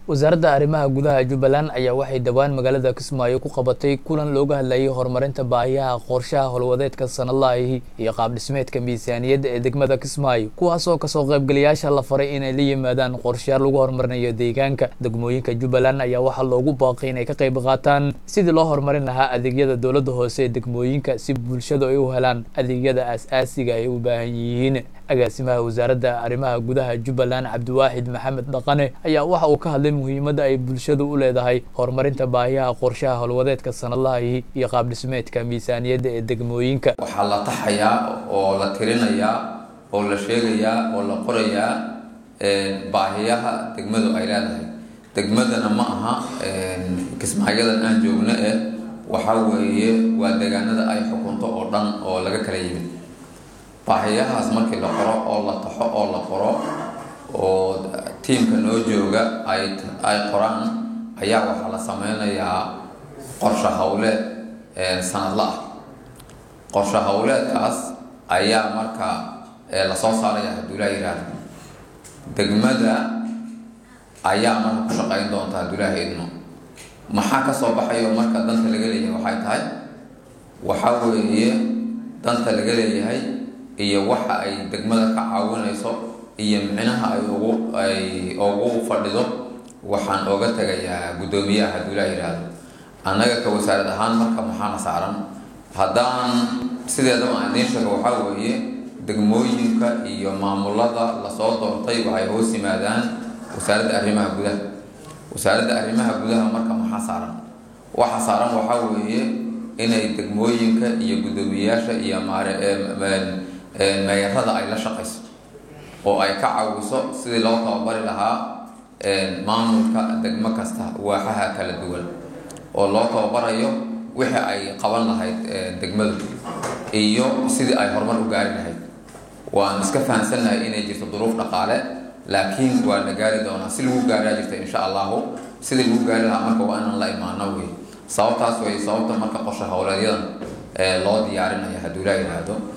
wasaaradda arrimaha gudaha jubbaland ayaa waxay dhowaan magaalada kismaayo ku qabatay kulan looga hadlayay horumarinta baahiyaha qorshaha howlwadeedka sanadlahi iyo qaabdhismeedka miisaaniyadda ee degmada kismaayo kuwaasoo kasoo qaybgalayaasha la faray inay la yimaadaan qorshayaal lagu horumarinayo deegaanka degmooyinka jubbaland ayaa waxaa loogu baaqay inay ka qayb qaataan sidii loo horumarin lahaa adeegyada dowladda hoose ee degmooyinka si bulshadu ay u helaan adeegyada aas-aasiga ay u baahan yihiin agaasimaha wasaaradda arrimaha gudaha jubbaland cabdiwaaxid maxamed dhaqane ayaa waxa uu ka hadlay muhiimadda ay bulshadu u leedahay horumarinta baahiyaha qorshaha howlwadeedka sanadlahi iyo qaabdhismeedka miisaaniyadda ee degmooyinka waxaa la taxayaa oo la tirinayaa oo la sheegayaa oo la qorayaa baahiyaha degmadu ay leedahay degmadana ma aha kismaayadan aan joogno eh waxaa weeye waa deegaanada ay xukunto oo dhan oo laga kala yimid baahiyahaas markii la qoro oo la taxo oo la qoro oo tiimka noo jooga ay ay qoraan ayaa waxaa la sameynayaa qorshe howleed sanadla ah qorshe howleedkaas ayaa marka lasoo saaraya hadduu laa yihahdo degmada ayaa marka ku shaqeyn doonta hadduu laaha idmo maxaa kasoo baxayo marka danta laga leeyahay waxay tahay waxaa weeye danta laga leeyahay iyo waxa ay degmada ka caawinayso iyo micnaha ay ugu ay ugu fadhido waxaan ooga tegayaa guddoomiyaha hadduu laa yidhaahdo annaga ka wasaarad ahaan marka maxaana saaran haddaan sideedaba aan idiin sheego waxaa weeye degmooyinka iyo maamulada lasoo doortay waxay hoos yimaadaan wasaaradda arrimaha gudaha wasaaradda arrimaha gudaha marka maxaa saaran waxa saaran waxaa weeye inay degmooyinka iyo guddoomiyayaasha iyo maare meeyarada ay la shaqayso oo ay ka caawiso sidii loo tababari lahaa maamulka degmo kasta waaxaha kala duwan oo loo tababarayo wixii ay qaban lahayd degmadu iyo sidii ay horumar u gaari lahayd waan iska fahamsannahay inay jirto duruuf dhaqaale laakiin waa la gaari doonaa si lagu gaaraa jirta insha allahu sidii lagu gaari lahaa marka waa inaan la imaano wey sababtaas wey sababta marka qorshe howleedyadan loo diyaarinaya hadduu laa yidhaahdo